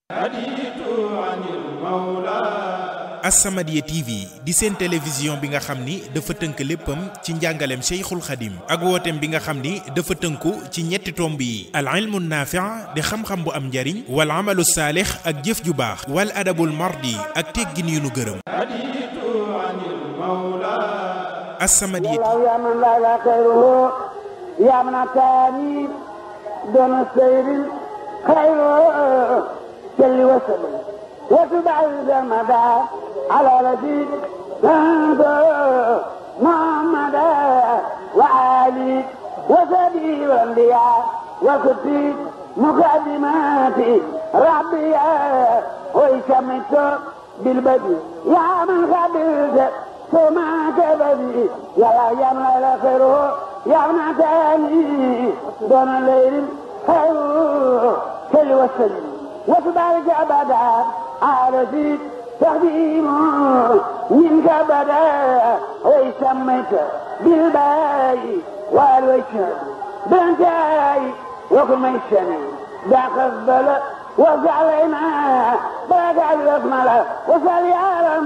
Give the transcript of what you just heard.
As-Samadiyya TV di seen télévision bi nga xam ni dafa tënk léppam ci njàngaleem Cheikhul Khadim ak wooteem bi nga xam ni dafa tënku ci ñetti tomb yi al ilmu naafi' di xam-xam bu am njariñ wal amalu saalix ak jëf ju baax wal adabul mardi ak teggin yu nu gërëm As-Samadiyya يا من لا لا خيره يا من أتاني دون السير خيره جل وسلم وتبعد المدى على رشيد محمد وعلي وسبي والانبياء وكتب مقدمات ربي ويشمت بالبدي يا من قبلت ثم كبدي يا يا من لا خيره يا من تاني دون الليل خير كل وسلم وتبارك أبدا على زيد تقديم منك بدا ويسميك بالباي والوشن بنتاي وكم يشني داق الظل وزعلنا بقى الأكمل وصلي على